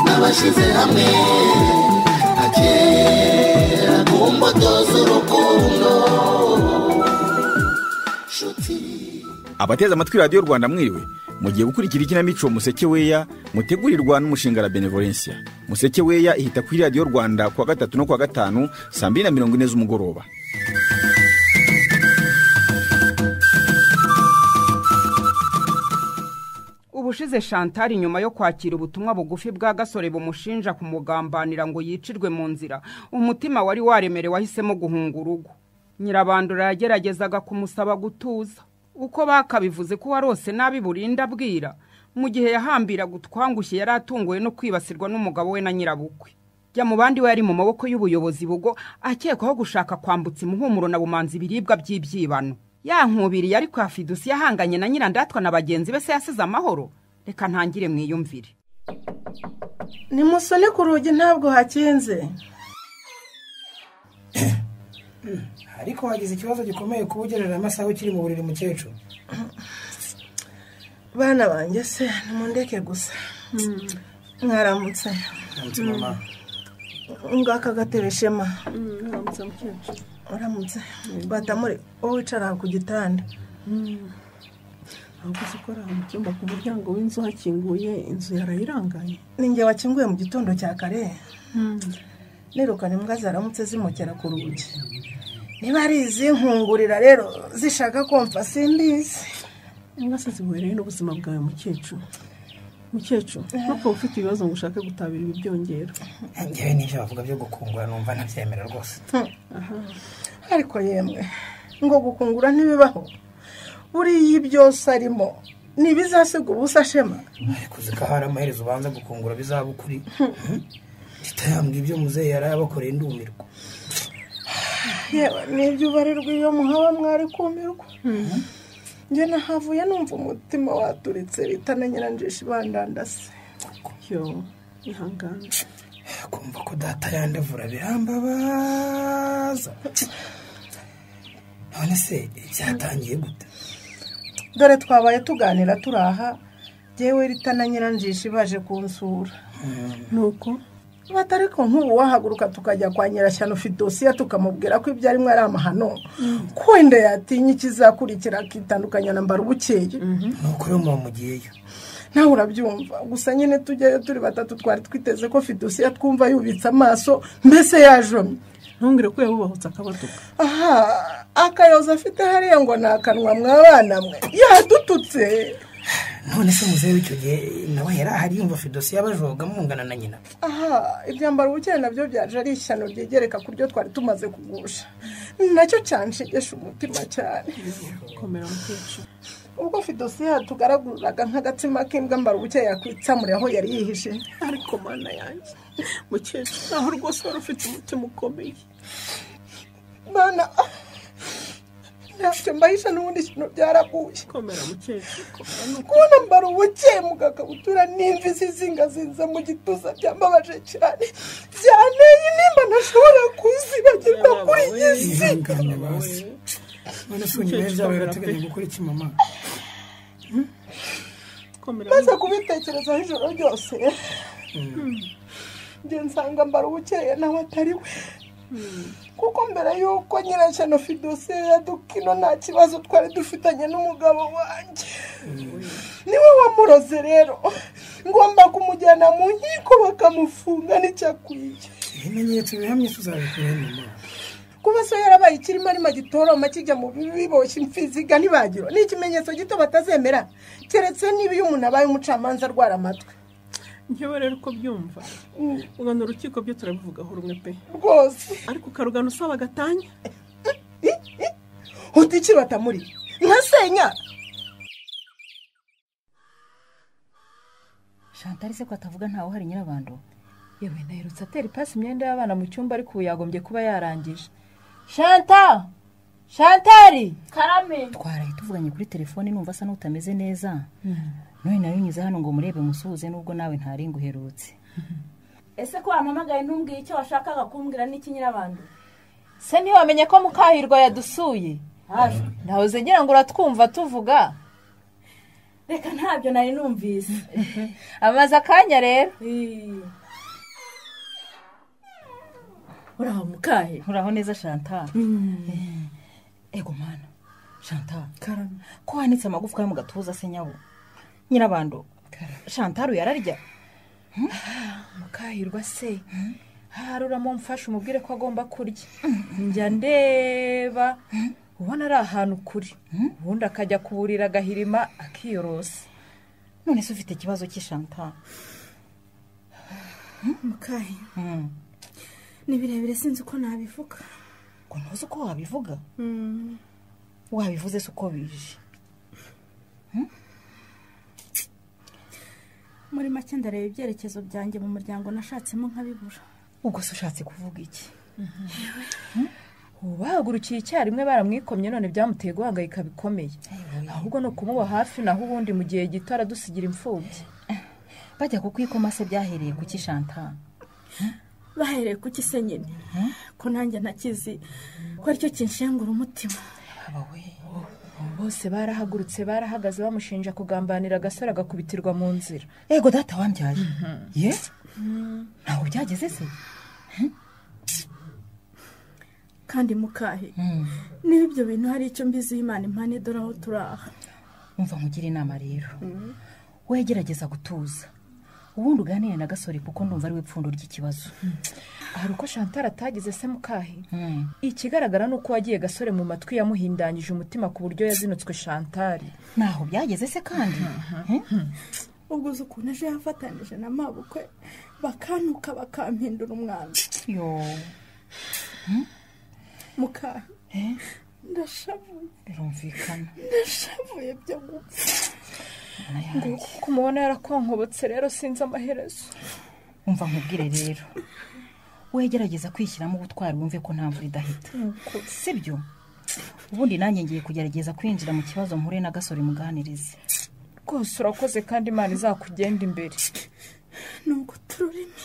twashyize hamwe akera ku mbuto z'urukundo nshuti abateze amatwi radiyo rwanda mwiriwe mugiye gukurikira ikinamico museke weya mutegurirwa n'umushinga la benevolencia museke weya ihita kuri radiyo rwanda kuwa gatatu no kuwa gatanu saa mbiri na mirongo ine z'umugoroba ubushize shantari nyuma yo kwakira ubutumwa bugufi bwa gasore bumushinja kumugambanira ngo yicirwe mu nzira umutima wari waremerewe wahisemo guhunga urugo nyirabandura yageragezaga kumusaba gutuza uko bakabivuze ko warose nabi burinda abwira mu gihe yahambiraga utwangushye yari atunguwe no kwibasirwa n'umugabo we na nyirabukwe jya mu bandi we yari mu maboko y'ubuyobozi bugo akekwaho gushaka kwambutsa imuhumuro na bumanzi ibiribwa by'ibyibano ya nkubiri yari kwa fidusi yahanganye na nyirandatwa na bagenzi be se yasize amahoro reka ntangire mwiyumvire nimusone ku rugi ntabwo hakinze ariko wagize ikibazo gikomeye kuba ugerera amasaha ukiri mu buriri mukecuru bana banjye se nimundeke gusa mwaramutse ndamutse mama ngaka gatebe shema uramutse bata muri wowe wicara ku gitanda ahubwo uzi ko ari aho mu cyumba ku muryango w'inzu hakinguye inzu yarayirangaye ni njye wakinguye mu gitondo cya kare nirukana imbwa zaramutse zimukera ku rugi niba ari izinkungurira rero zishaka kumva simbizi imbwa se zihuye n'ubuzima bwawe mukecuru mukecuru nkuko uba ufite ibibazo ngo ushake gutabira ibi byongera ngewe n'ibyo bavuga byo gukungura numva ntabyemera rwose ariko yemwe ngo gukungura ntibibaho buriya byose arimo ntibizasiga ubusa shema ariko uzi ko hari amaherezo ubanza gukungura bizaba ukuri titayambwe ibyo muzehe yari yabakoreye ndumirwa yewe nibyo ubarirwa iyo muhaba mwari kumirwa njye nahavuye numva umutima waturitse bita na nyiranjisha ibandandase yo ihangane kumva ko data yandavura birambabaza none se byatangiye gute dore twabaye tuganira turi aha yewe rita na nyiranjisha baje kunsura nuko batari ko nk'ubu wahaguruka tukajya kwa nyirashyano ufite dosiye tukamubwira ko ibyo arimo ari amahano ko wenda yatinya ikizakurikira akitandukanya na mbarubukeye ni ukuri mama mugiyeyo nawe urabyumva gusa nyine tujyayo turi batatu twari twiteze ko fidusiya twumva yubitse amaso mbese yajomye ntungire ko yabubahutse akabaduka aha akayoza afite hariya ngo ni akanwa mwabana mwe yadututse none se muzehe w'icyo gihe nawe yari ahari yumva fidosi y'abajoga mungana na nyina aha ibyambaro ubukene nabyo byaje ari ishyano ryegereka ku byo twari tumaze kugusha nacyo cyanshegesha umutima cyane komera mukecuru ubwo fidosi yatugaraguriraga nk'agatsima k'imbwa mbara ubukeye yakwitsamura aho yari yihishe ariko mana yanjye mukecuru naho rwose wari ufite umutima ukomeye bana ntabyo mbahisha n'ubundi ikintu byaraguye komera mukecuru komera nuko kubona mbara ubukeye mu gakabutura n'imvi zizingazinze mu gituza byambabaje cyane byanteye nimba ntashobora kuzibagirwa kuri iyi si ihangane basi none se nyuma y'ibyabaye urateganya gukora iki mama komera maze kubitekerezaho ijoro ryose njye nsanga mbara ubukeye nawe atari we kuko mbere y'uko nyirashyano fidosiye ya dukino nta kibazo twari dufitanye n'umugabo wanjye niwe wamuroze rero ngomba kumujyana mu nkiko bakamufunga n'icyakwiye ibimenyetso bihamye tuzabikora mama kuba se yarabaye ikirimo arimo gitoroma kijya mu bibi biboshye imfiziga ntibagiro ni ikimenyetso gito batazemera keretse niba iyo umuntu abaye umucamanza arwara amatwi ngewe rero uko byumva ugana urukiko byo turabivugaho rumwe pe rwose ariko ukarugana usaba agatanya uti iki batamuri nkasenya shantari se ko atavuga ntawe uhari nyirabando yewe naherutse atera ipasi imyenda y'abana mu cyumba ariko ubu yagombye kuba yarangije shanta shantari twaraye tuvuganye kuri telefone numva asa n'utameze neza none nawe unyuze hano ngo murebe musuhuze nubwo nawe ntari nguherutse ese ko wampamagaye ntumbwiye icyo washakaga kumbwira n'iki nyirabandi se ntiwamenye ko mukahirwa yadusuye nahoze ngira ngo uratwumva tuvuga reka ntabyo nari numvise amaze akanya rero Ii. uraho mukahe uraho neza shanta ego mana shanta karame ko wanitse amagufwa yo mu gatuza se nyabo nyirabando shantaru yararya mukahirwa se haruramo mfashe umubwire ko agomba kurya njya ndeba ubona ari ahantu kuri ubundi akajya kuburira agahirima akiyorosa none se ufite ikibazo cy'ishanta mukahe ni birebire sinzi uko nabivuga ngo ntuzi uko wabivuga wabivuze se uko bije muri make ndareba ibyerekezo byanjye mu muryango nashatsemo nkabibura ubwo se ushatse kuvuga iki ubu bahagurukiye icyarimwe baramwikomye none byamuteye guhangayika bikomeye ahubwo ni ukumuba hafi naho ubundi mu gihe gito aradusigira imfubyi bajya kukwikoma se byahereye kuki shanta bahereye ku nyine ko nanjye ntakizi ko aricyo kinshengura umutima bose barahagurutse barahagaze bamushinja kugambanira agasore agakubitirwa mu nzira ego data wambyaye ye ntabwo byageze se kandi mukahe niba ibyo bintu hari icyo mbiziho imana impande dore aho turaha umva nkugire inama rero wegerageza gutuza ubundi uganire na gasore kuko ndumva ari we pfundo ry'ikibazo hari uko shantara atagize se mukahe ikigaragara ni uko wagiye gasore mu matwi yamuhindanyije umutima ku buryo yazinutswe shantari ntaho byageze se kandi ubwo uzi ukuntu ejo yafatanije na mabukwe bakanuka bakampindura umwana yo mukahe ndashavuye birumvikana ndashavuye byo gupfa nguko uko umubona yarakonkobotse rero sinzi amaherezo umva nkubwire rero wegerageza kwishyiramo ubutwari wumve ko nta mvura idahita sibyo ubundi nanjye ngiye kugerageza kwinjira mu kibazo mpuhure na gasore muganirize rwose urakoze kandi imana izakugenda imbere ni ugutururimi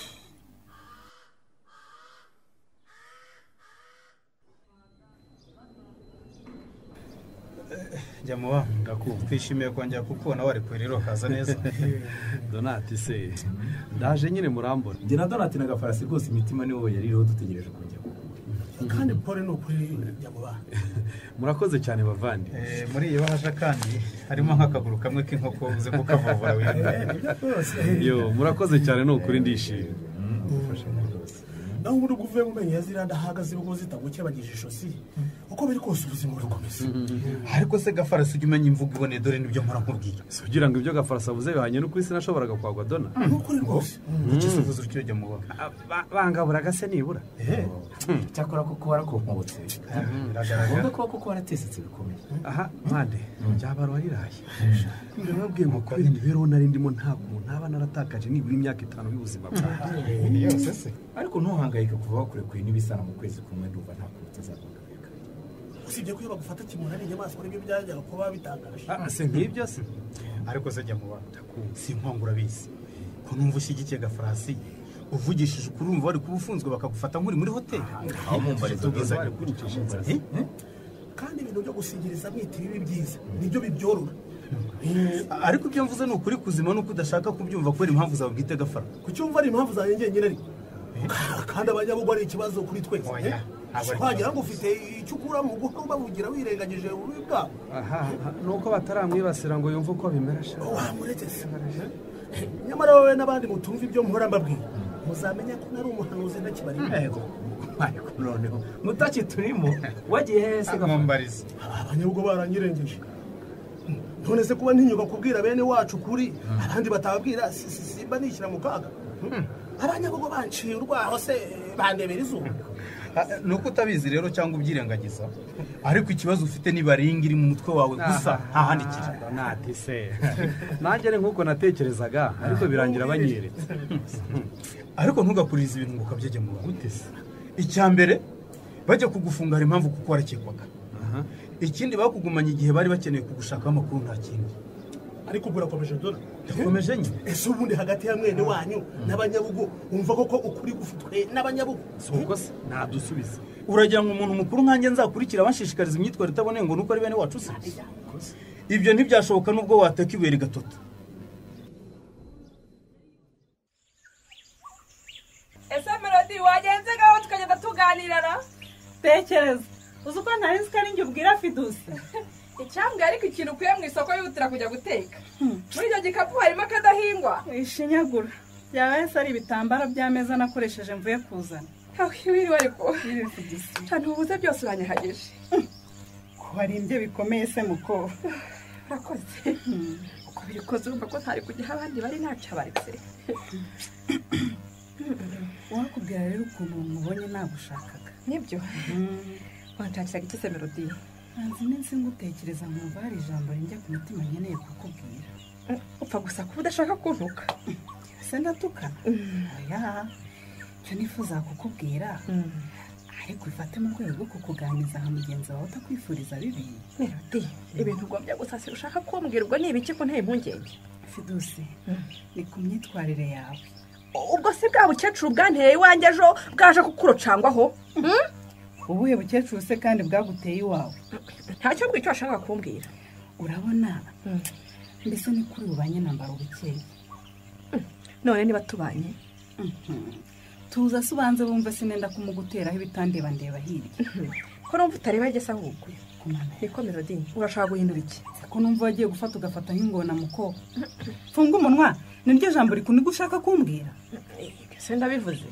njya mu bantu ndakumva twishimiye kongera kukubona wari kure rero kaza neza donati se ndaje nyine murambona njye na donati na gafarasi rwose imitima niwo yari iriho dutegereje kujya kugura kandi pole ni ukuri nyamubana murakoze cyane bavandi muri iyo bahasha kandi harimo nk'akaguru kamwe k'inkoko uze kukavovora wirinda yo murakoze cyane ni ukuri ndishimye nawe ubundi ubwo uvuye mu menyo ya ziriya ndahagaze urugo zitagukebagije ijosi uko biri kose ubuzima burakomeza ariko se gafarasi ujya umenya imvugo iboneye dore nibyo mpora nkubwira si ugira ngo ibyo gafarasi avuze bihanye n'ukuri sinashoboraga kwagwa dona ni ukuri rwose ikisubizo cyujya mu bana bangabura gase nibura cyakora kuko warakonkobotse ngombwa kuba kuko waratesetse bikomeye aha mpande ryabara wariraye ndababwiye ngo kubera imibereho nari ndimo nta kuntu ntaba naratakaje nibura imyaka itanu y'ubuzima bwanjye yose se ariko ntuhangayike kuva wakure kure n'ibisana mu kwezi kumwe ndumva nta kuntu utazagabanuka usibye ko iyo bagufata kimura ari inyamaswa nibyo byajyaga kuba bitangaje Ah, si nk'ibyo se ariko se jya mu bana si inkongo urabizi ko numva ushyigikiye gafarasi uvugishije ukuri urumva wari kuba ufunzwe bakagufata nk'uri muri hoteli aho mu mbarizo Ubwizanye bw'uri bw'ubwishingizi kandi ibintu byo gusigiriza mwita ibibi byiza nibyo bibyorora ariko ibyo mvuze ni ukuri kuzima nuko udashaka kubyumva kubera impamvu zawe bwite gafara kucyumva ari impamvu zanjye njyenyine ariko kandi abanyabugwa ari ikibazo kuri twese Oya, ntabwo ari wagira ngo ufite icyo ukura mu guha bavugira wirengagije ububi bwabo ni uko bataramwibasira ngo yumve uko bimera sha wamuretse se nyamara wowe n'abandi mutumva ibyo muhora mbabwira muzamenya ko nari umuhanuzi ntakibari Ego, ariko noneho mutaki turimo wagiye hehe se gafara mumbarize abanyabwo baranyirengeje none se kuba ntinyuka kubwira bene wacu ukuri abandi batababwira si- si- simba nishyira mu kaga abanyabwo banciye urwaho se bandebera izuba ni uko utabizi rero cyangwa ubyirengagiza ariko ikibazo ufite ni baringa iri mu mutwe wawe gusa nta handi kiri donati se nanjye ni nk'uko natekerezaga ariko birangira banyeretse ariko ntugakurize ibintu ngo ukabyege mu gute se icya mbere bajya kugufunga hari impamvu kuko warakekwaga ikindi bakugumanye igihe bari bakeneye kugushakaho amakuru nta kindi ariko ubwo urakomeje dore yakomeje nyine ese ubundi hagati ya mwene wanyu n'abanyabugo wumva koko ukuri gufitwe n'abanyabugo si uko se nadusubize uragira ngo umuntu mukuru nkanjye nzakurikira banshishikariza imyitwarire itaboneye ngo nuko ari bene wacu se ibyo ntibyashoboka n'ubwo wateka ibuye rigatota ese melodi wagenze ngaho tukagenda tuganira tekereza uzi uko ntari nzi ko ari njye ubwira fidusi icyambwe ariko ikintu ukuye mu isoko yihutira kujya guteka muri icyo gikapu harimo akadahingwa wishinyagura byaba yose ari ibitambaro by'ameza nakoresheje mvuye kuzana aho wiriwe ariko cyane ubuze byose uranyahageje kuba ari ibyo bikomeye se muko urakoze uko bikoze urumva ko ntari kujya aho abandi bari ntacyo abaretse uwakubwira rero ukuntu mubonye nagushakaga nibyo wanshakiraga iki se melodiye ntazi iminsi ngutekereza nkumva hari ijambo rinjya ku mutima nkeneye kukubwira upfa gusa kuba udashaka kuntuka se ndatukana oya icyo nifuza kukubwira ariko bifate mu rwego rwo kukuganiriza nka mugenzi wawe utakwifuriza bibi melodi ibintu ugombye gusasira ushaka kumbwirwa ni ibiki ko nta impungenge fidusi ni ku myitwarire yawe ubwo se bwa bukecuru bwanteye iwanjye ejo bwaje kukurocangwaho ubuhe bukecuru se kandi bwaguteye iwawe ntacyo ngwicyo washaka kumbwira urabona mbese ni kuri bubanye nambara ubukeye none niba tubanye tuza se ubanze wumve sinenda kumuguteraho ibitandeba ndeba hirya ko numva utareba igisa ahubwo niko melodi urashaka guhindura iki ko numva wagiye gufata ugafata nk'ingona muko funga umunwa ni ryo jambo rikunigwa ushaka kumbwira ese ndabivuze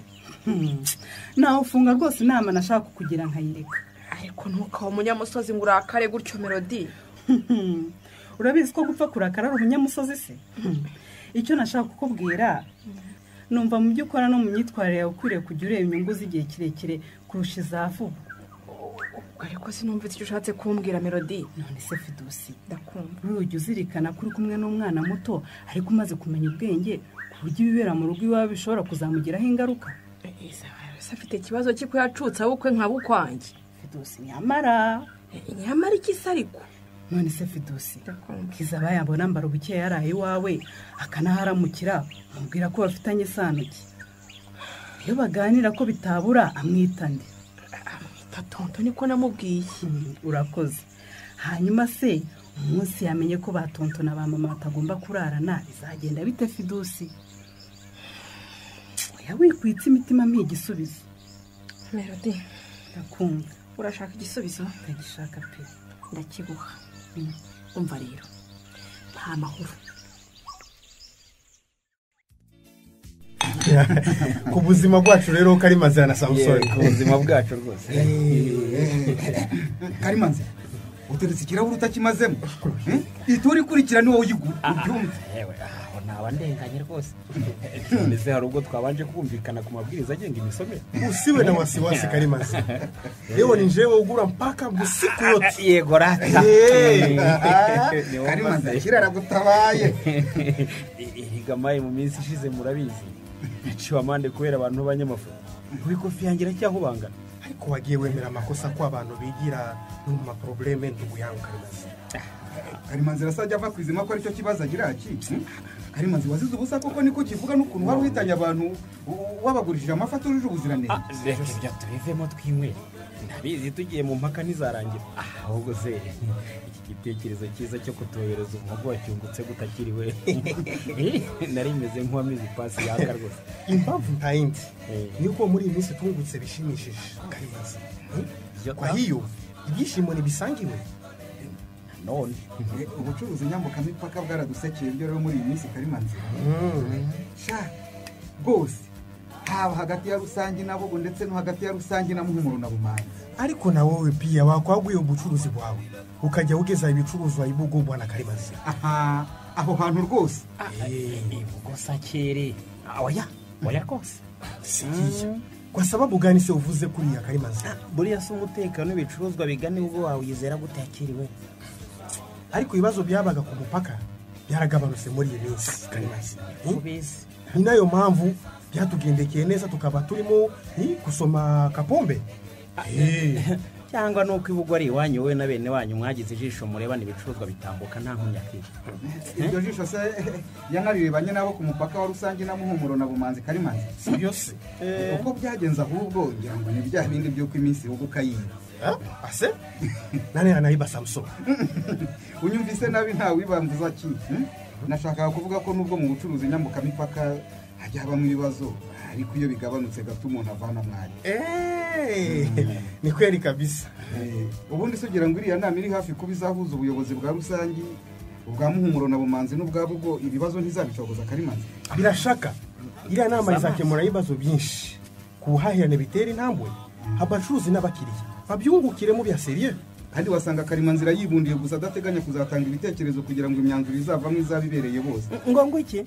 nawe ufunga rwose inama nashaka kugira nkayireka ariko ntukaba umunyamusozi ngo urakare gutyo melodi urabizi ko gupfa kurakara ari umunyamusozi se icyo nashaka kukubwira numva mu byo ukora no mu myitwarire yawe ukwiriye kujya ureba inyungu z'igihe kirekire kurusha iza vuba ariko sinumva icyo ushatse kumbwira melodi none se fidusi ndakumva urujya uzirikana ko uri kumwe n'umwana muto ariko umaze kumenya ubwenge ku buryo ibibera mu rugo iwawe bishobora kuzamugiraho ingaruka ese afite ikibazo cyo yacutse abukwe nka bukwanjye fidusi nyamara nyamara iki se ariko none se fidusi kiza abayabona mbara ubukeya yaraye iwawe akanaharamukira amubwira ko bafitanye isano ki iyo baganira ko bitabura amwita nde amwita tonto niko namubwiye urakoze hanyuma se umunsi yamenye ko ba tonto na ba mama batagomba kurarana bizagenda bite fidusi oya wikwitse imitima mpiye igisubizo melodi ndakumva urashaka igisubizo ndagishaka pe ndakiguha umva rero nta mahoro ku buzima bwacu rero karimanzira na samusoni ku buzima bwacu rwose karimanzira uturutse ikirahuri utakimazemo itura ikurikira ni wowe uyigura ubyumve aho naba ndenganye rwose none se hari ubwo twabanje kumvikana ku mabwiriza agenga imisomere usiwe na wasiwasi karimanzira yewe ni jewe ugura mpaka busiku yote yego rata Eh, ah, karimanzira kirara gutabaye irigamaye mu minsi ishize murabizi naciwe amande kubera abantu b'abanyamafoto buri kofi yanjye iracyahubangana ariko wagiye wemera amakosa ko abantu bigira no mu maporobuleme ntibuyanga karimanzira karimanzira se ajya ava ku izima ko aricyo kibazo agira ki karimanzira wazize ubusa kuko niko kivuga n'ukuntu wari uhitanye abantu u- wabagurishije amafi atujuje ubuziranenge reka ibyo tubivemo twinywere ndabizi tugiye mu mpaka ntizarangira ahubwo se iki gitekerezo cyiza cyo kutuyobereza umuhogo wacyungutse gutakiriwe nari meze nk'uwamize ipasi yaka rwose impamvu nta yindi ni uko muri iyi minsi tungutse bishimishije karimanzira kwa hiyo ibyishimo ntibisangiwe none Eh, ubucuruzi nyambukamipaka bwaradusekeye ibyo rero muri iyi minsi karimanzira sha rwose haba hagati ya rusange n'abogo ndetse no hagati ya rusange na muhumuro na bumanzi ariko na wowe piya wakwaguye ubucuruzi bwawe ukajya ugeza ibicuruzwa ibugubwa na karimanzira aha aho hantu rwose gusa kere oya oya rwose sigiye kwa sababu gani se uvuze kuriya karimanzira buriya si umutekano w'ibicuruzwa bigana ubwo wawizera gutakiriwe ariko ibibazo byabaga ku mupaka byaragabanutse muri iyi minsi karimanzira ubizi ni nayo mpamvu byatugendekeye neza tukaba turimo ni gusoma kapombe Eh, cyangwa nuko ibugwa ari iwanyu wowe na bene wanyu mwagize ijisho murebana ibicuruzwa bitambuka nta nkomyi akiri iryo jisho se yanariribanye n'abo ku mupaka wa rusange na muhumuro na bumanzi karimanzi si byo se uko byagenze ahubwo ngira ngo ni bya bindi by'uko iminsi ihuga ukayinga ase nane yanayiba samusoni unyumvise nabi nta wibambuza ki hmm? nashakaga kuvuga ko nubwo mu bucuruzi nyambukamipaka hajya habamo ibibazo ariko iyo bigabanutse gato umuntu avana mwari Eh, ni kweri kabisa ubundi se ugira ngo iriya nama iri hafi kuba izahuza ubuyobozi bwa rusange ubwa muhumuro na bumanzi n'ubwa bugo ibibazo ntizabicogoza karimanzi birashaka iriya nama izakemura ibibazo byinshi ku buhahirane bitera intambwe abacuruzi n'abakiriya babyungukiremo bya seriye kandi wasanga karimanzira yibundiye gusa adateganya kuzatanga ibitekerezo kugira ngo imyanzuro izavamo izaba ibereye bose ngo iki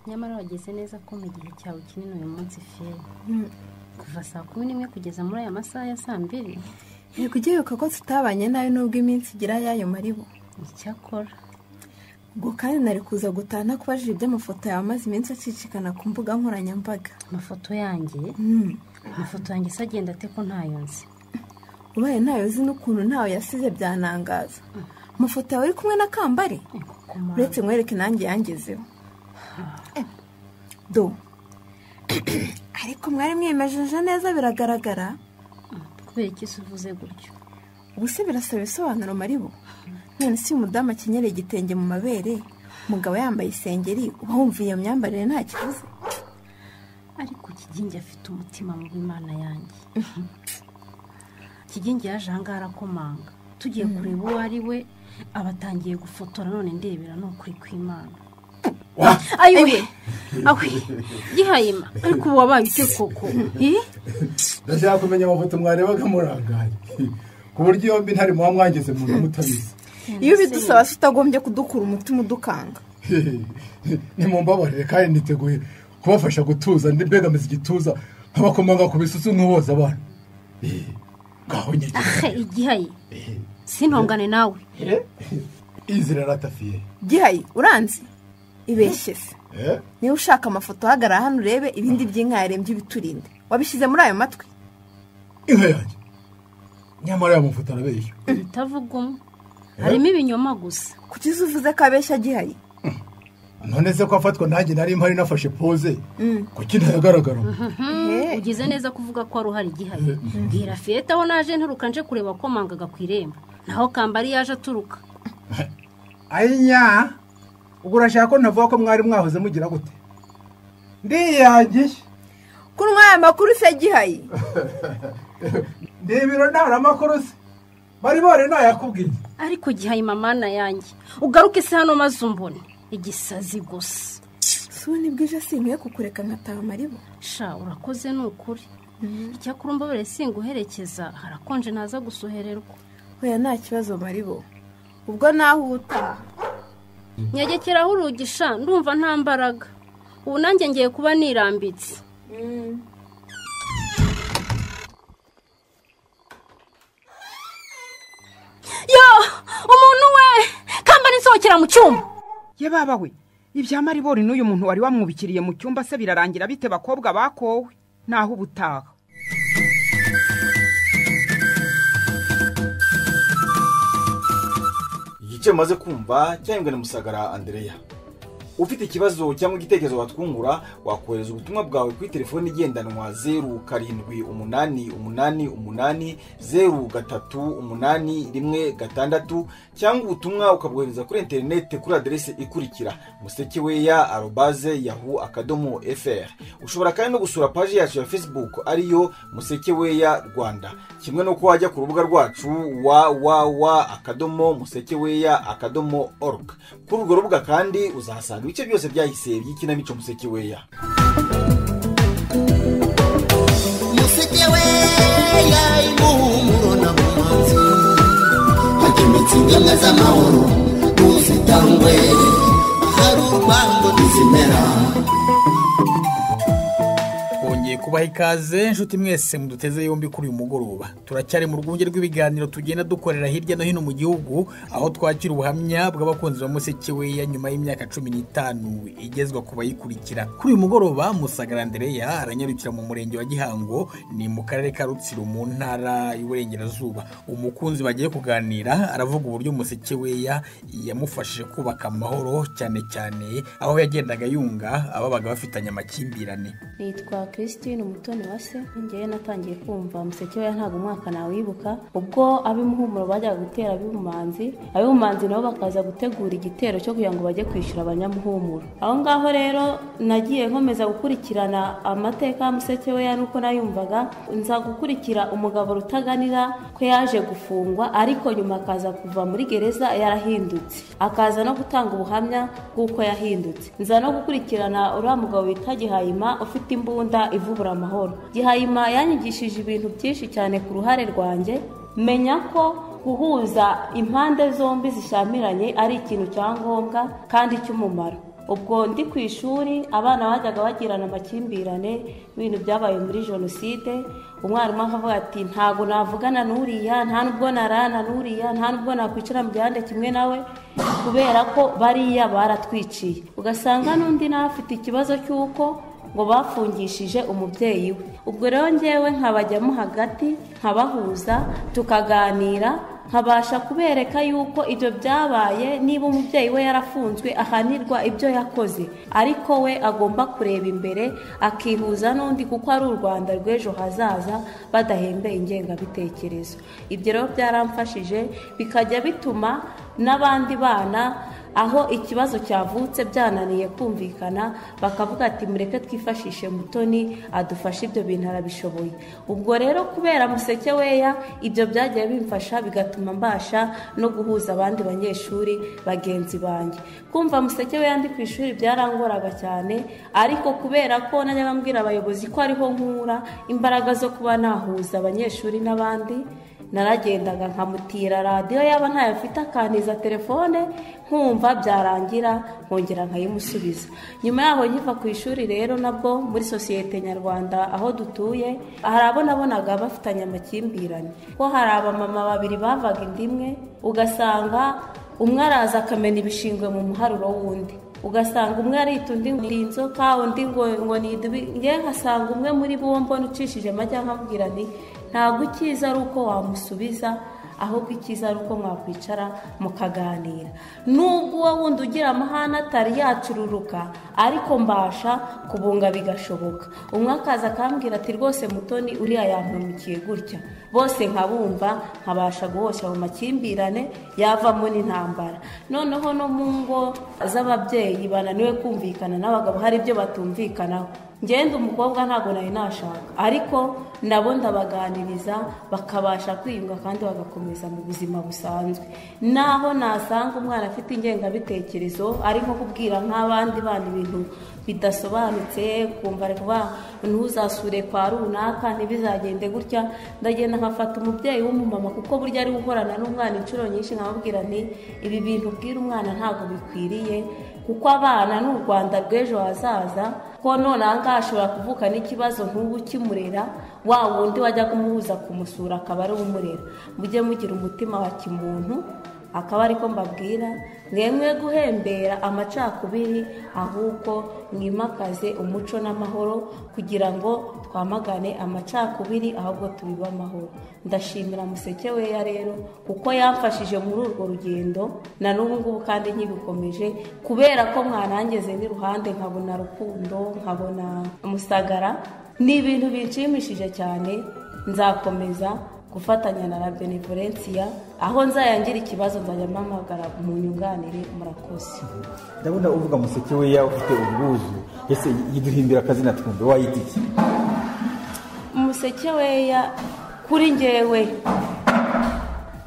nyamara wageze neza ko mu gihe cyawe kinini uyu munsi fiye kuva saa kumi n'imwe kugeza muri aya masaha ya saa mbiri ni kugiruka ko tutabanye nabi nubwo iminsi igira y'ayo maribu icyakora ubwo kandi nari kuza gutaha ntakubajije iby'amafoto yawe amaze iminsi acicikana ku mbuga nkoranyambaga amafoto yanjye amafoto yanjye se agenda ate ko ntayo nzi ubaye ntayo uzi n'ukuntu ntawe yasize byanangaza amafoto yawe uri kumwe na kambari uretse nkwereke nanjye yangezeho do ariko mwari mwimejeje neza biragaragara kubera iki se uvuze gutyo ubu se birasaba ibisobanuro maribu none si umudamu akenyereye igitenge mu mabere umugabo yambaye isengeri uba wumva iyo myambarire nta kibazo ariko kigingi afite umutima mu imana yanjye kigingi yaje ahangaha arakomanga tugiye kureba uwo ari we aba atangiye gufotora none ndebera ni ukuri kw'imana ayiwe awe gihayima ariko ubu wabaye ute koko Eh? ndashaka kumenya amafoto mwarebaga murangaye ku buryo yombi ntari muba mwangize mu mutabizi iyo ubidusaba se utagombye kudukura umutima udukanga nimumbabarire kandi niteguye kubafasha gutuza mbegamiza igituza nk'abakomanga ku bisusu nk'uboza abana ngaho nyine ahe igihaye sintongane nawe izi raratafiye gihayi uranzi ibeshye se niba ushaka amafoto uhagarara hano urebe ibindi by'inka yarembye ibiturinde wabishyize muri ayo matwi inka yanjye nyamara yamufuta arabeshya utavuga umwe harimo ibinyoma gusa kuki se uvuze ko abeshya gihaye none se ko afatwa nanjye nari mpari nafashe pose kuki ntayagaragara Mhm, ugize neza kuvuga ko wari uhari igihaye bwira fiyete aho naje nturuka nje kureba ko mangaga ku irembo naho kambari yaje aturuka aya ubwo urashaka ko ntavuga ko mwari mwahoze mugira gute ndiyangiye kunywa aya makuru se gihaye ni ibiro ntaramakuru se bari bore ntayakubwiye ariko gihaye mamana yanjye ugaruke se hano maze umbone igisazi gusa si ni bwije sinkwiye kukureka nkataha amaribo sha urakoze ni ukuri icyakora umbabare singuherekeza harakonje ntaza gusohererwa oya nta kibazo maribo ubwo naho utaha nyegekeraho urugi sha ndumva nta mbaraga ubu nanjye ngiye kuba nirambitse yo umuntu we kambani nsohokera mu cyumba ye baba we ibya maribori n'uyu muntu wari wamwubikiriye mu cyumba se birarangira bite bakobwa bakowe naho uba utaha igice maze kumva cyahembwe na musagara andereya ufite ikibazo cyangwa igitekerezo watwungura wakohereza ubutumwa bwawe kuri telefoni igendanwa zeru karindwi umunani umunani umunani zeru gatatu umunani rimwe gatandatu cyangwa ubutumwa ukabwohereza kuri interineti kuri aderesi ikurikira musekeweya arobaze yahu akadomo fr ushobora kandi no gusura paji yacu ya facebook ariyo musekeweya rwanda kimwe no kuba wajya ku rubuga rwacu www akadomo musekeweya akadomo org kuri urwo rubuga kandi uzahasanga ibice byose byahise by'ikinamico musekeweya musekeweya imuhumuro na bumanzi hakemitse ingemwe z'amahoro ntuzitangwe hari urwango ntizimera twongeye kubaha ikaze inshuti mwese muduteze yombi kuri uyu mugoroba turacyari mu rwunge rw'ibiganiro tugenda dukorera hirya no hino mu gihugu aho twakira ubuhamya bw'abakunzi ba musekeweya nyuma y'imyaka cumi n'itanu igezwa ku bayikurikira kuri uyu mugoroba musagara andereya aranyarukira mu murenge wa gihango ni mu karere ka rutsiro mu ntara y'uburengerazuba umukunzi bagiye kuganira aravuga uburyo musekeweya yamufashije kubaka amahoro cyane cyane aho yagendaga yunga ababaga bafitanye amakimbirane nitwa christine n'umutoni umutoni wa se njyewe natangiye kumva museke we ntabwo umwaka nawibuka ubwo ab'imuhumuro bajyaga gutera ab'ibumanzi ab'ibumanzi nabo bakaza gutegura igitero cyo kugira ngo bajye kwishyura abanyamuhumuro aho ngaho rero nagiye nkomeza gukurikirana amateka ya museke we nuko nayumvaga nza gukurikira umugabo rutaganira ko yaje gufungwa ariko nyuma akaza kuva muri gereza yarahindutse akaza no gutanga ubuhamya bw'uko yahindutse nza no gukurikirana uriya mugabo bita gihayima ufite imbunda ivubura amahoro gihayima yanyigishije ibintu byinshi cyane ku ruhare rwanjye menya ko guhuza impande zombi zishyamiranye ari ikintu cya ngombwa kandi cy'umumaro ubwo ndi ku ishuri abana bajyaga bagirana amakimbirane ibintu byabaye muri jenoside umwarimu akavuga ati ntabwo navugana n'uriya nta nubwo narana n'uriya nta nubwo nakwicara mu gihande kimwe nawe kubera ko bariya baratwiciye ugasanga n'undi nawe afite ikibazo cy'uko ngo bafungishije umubyeyi we ubwo rero ngewe nkabajyamo hagati nkabahuza tukaganira nkabasha kubereka yuko ibyo byabaye niba umubyeyi we yarafunzwe ahanirwa ibyo yakoze ariko we agomba kureba imbere akihuza n'undi kuko ari u rwanda rw'ejo hazaza badahembeye ingengabitekerezo ibyo rero byaramfashije bikajya bituma n'abandi bana aho ikibazo cyavutse byananiye kumvikana bakavuga ati mureke twifashishe mutoni adufashe ibyo bintu arabishoboye ubwo rero kubera museke weya ibyo byagiye bimfasha bigatuma mbasha no guhuza abandi banyeshuri bagenzi banjye kumva museke weya ndi ku ishuri byarangoraga cyane ariko kubera ko najyaga mbwira abayobozi ko ariho nkura imbaraga zo kuba nahuza abanyeshuri n'abandi naragendaga nkamutira radiyo yaba ntayo afite akantiza telefone nkumva byarangira nkongera nkayimusubiza nyuma yaho nkiva ku ishuri rero nabwo muri sosiyete nyarwanda aho dutuye hari abo nabonaga bafitanye amakimbirane ko hari abamama babiri bavaga inda imwe ugasanga umwe araza akamena ibishingwe mu muharuro w'undi ugasanga umwe arita undi ngo ni inzoka undi ngo ngo ni idubi ngewe nkasanga umwe muri bo mbona ucishije amajya nkabwira nti ntabwo icyiza ari uko wamusubiza ahubwo icyiza ari uko mwakwicara mukaganira nubwo uwo wundi ugira amahane atari yacururuka ariko mbasha kubunga bigashoboka umwe akaza akambwira ati rwose mutoni uriya yampemukiye gutya bose nkabumva nkabasha guhoshya mu makimbirane yavamo n'intambara noneho no mu ngo z'ababyeyi bananiwe kumvikana n'abagabo hari ibyo batumvikanaho ngenda umukobwa ntabwo nari nashaka ariko nabo ndabaganiriza bakabasha kwiyunga kandi bagakomeza mu buzima busanzwe naho nasanga umwana afite ingengabitekerezo ari nko kubwira nk'abandi bana ibintu bidasobanutse kumva ari kuba ntuzasure kwa runaka ntibizagende gutya ndagenda nkafata umubyeyi w'umumama kuko burya ari gukorana n'umwana inshuro nyinshi nkamubwira nti ibi bintu ubwira umwana ntabwo bikwiriye kuko abana ni u rwanda rw'ejo hazaza ko nonaha ngaha ashobora kuvuka n'ikibazo nk'ubu ukimurera wa wundi wajyaga umuhuza kumusura akaba ari umurera mujye mugira umutima wa kimuntu akaba ariko mbabwira mwemwe guhembera amacakubiri ahubwo mwimakaze umuco n'amahoro kugira ngo twamagane amacakubiri ahubwo tubibe amahoro ndashimira museke weya rero kuko yamfashije muri urwo rugendo na n'ubu ngubu kandi nkibikomeje kubera ko mwanangeze n'iruhande nkabona rukundo nkabona musagara ni ibintu binshimishije cyane nzakomeza gufatanya na la benevolensiya aho nzayangira ikibazo nzajya mpamagara mu nyunganire murakoze ndabona uvuga museke we yawe ufite ubwuzu ese yiduhimbira akazina twumve wayita iki umuseke weya kuri ngewe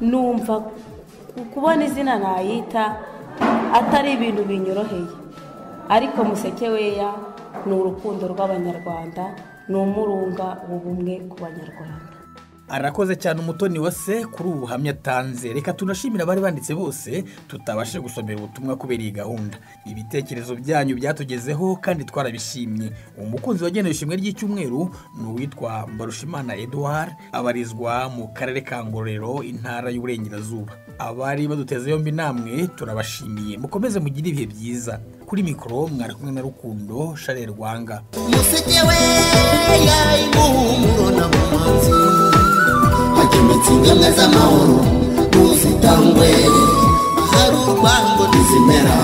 numva kubona izina nayita atari ibintu binyoroheye ariko museke weya ni urukundo rw'abanyarwanda ni umurunga w'ubumwe ku banyarwanda arakoze cyane umutoni wa se kuri ubu buhamya atanze reka tunashimire abari banditse bose tutabashe gusomera ubutumwa kubera iyi gahunda ibitekerezo byanyu byatugezeho kandi twarabishimye umukunzi wagenewe ishimwe ry'icyumweru ni uwitwa mbarushimana eduard abarizwa mu karere ka ngororero intara y'uburengerazuba abari baduteze yombi namwe turabashimiye mukomeze mugire ibihe byiza kuri mikoro mwari kumwe na rukundo sharel rwanga museke we yayi muhumuro na mumanzi hakemetse ingemwe z'amahoro ntuzitangwe hari urwango ntizimera